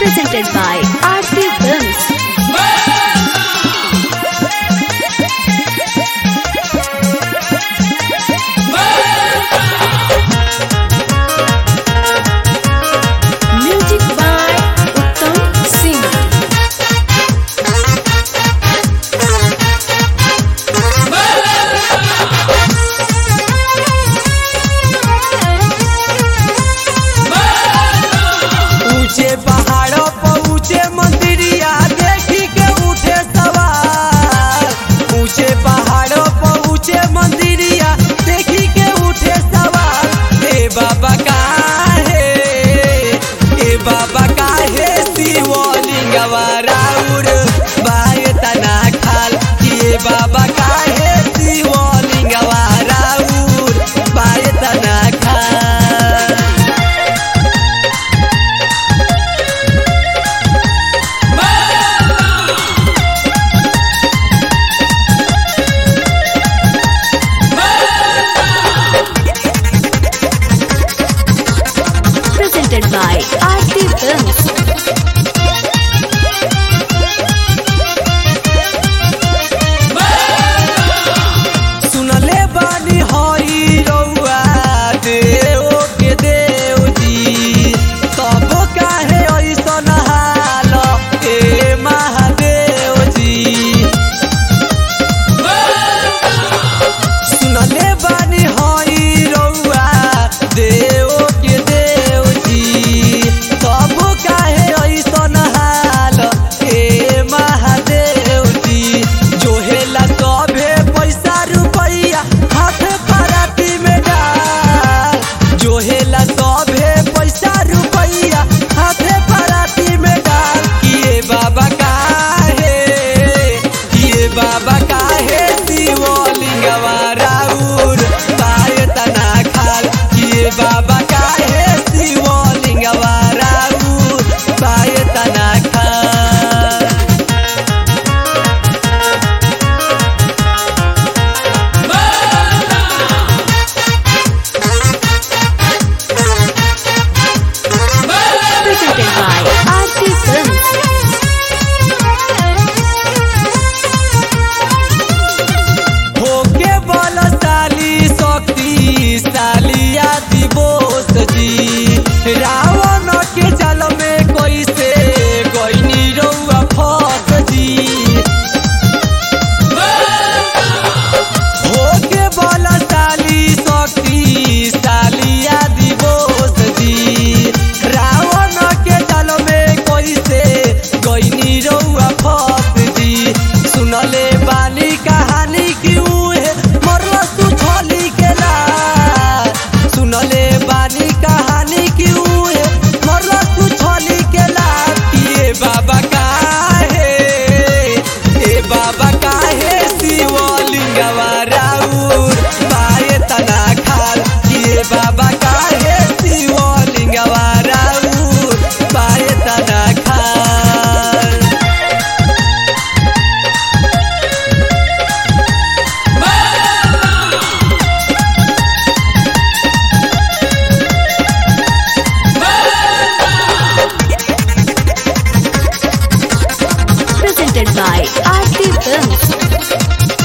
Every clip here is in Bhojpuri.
presented by Aarti Films. Music by Uttam Singh. ऊंचे पहाड़ों पर ऊंचे मंदिरिया देखी के उठे सवार ऊंचे पहाड़ों पर ऊंचे मंदिरिया देखी के उठे सवार हे बाबा काहे हे बाबा काहे शिवलिंगवा राउर बाय तना खाल हे बाबा काहे शिवलिंगवा राउर बाय तना खाल Presented by Aarti Films. सुनले बानी हई रउआ देव के देव जी तब काहे ऐसन हाल ए महादेव जी सुनले बानी हई रउआ देव के देव जी तब काहे ऐसन हाल ए महादेव जी जोहेला सभे पैसा रुपैया हाथ पराती में डाल जोहेला सभे पैसा रुपैया हाथ पराती में डाल किए बाबा काहे किए बाबा काहे शिवलिंगवा राउर पाय तना खाल किए बाबा काहे शिवलिंगवा राउर पाय तना खाल Presented by Aarti Films. होके बलशाली शक्तिशाली आदि बोस जी रावण के जल में कैसे गईनी रउआ फस जी होके बलशाली शक्तिशाली आदि बोस जी रावण के जल में कैसे गईनी रउआ फस जी सुनले बानी कहानी की उहे मरल सुछली के ला सुनले बानी कहानी की उहे मरल सुछली के ला ये बाबा काहे ए बाबा काहे शिवलिंगवा राउर पाए तना खाल ये बाबा काहे शिवलिंगवा राउर पाए तना खाल Presented by Aarti Films.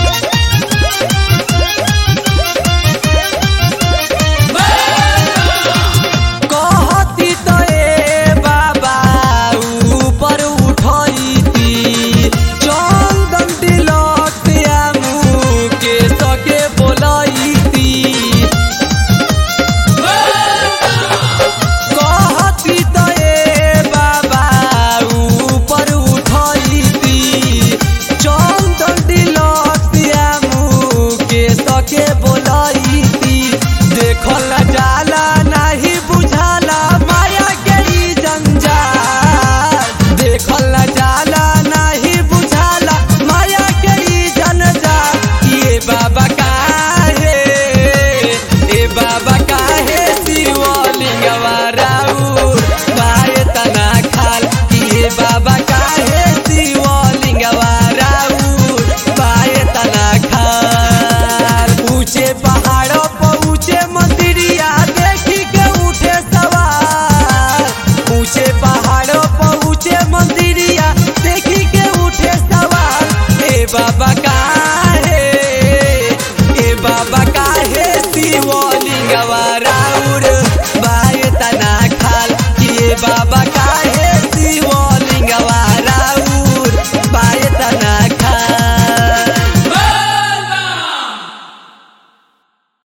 बाबा काहे ए बाबा काहे शिवलिंगवा राउर बाय तना खाल कि ए बाबा काहे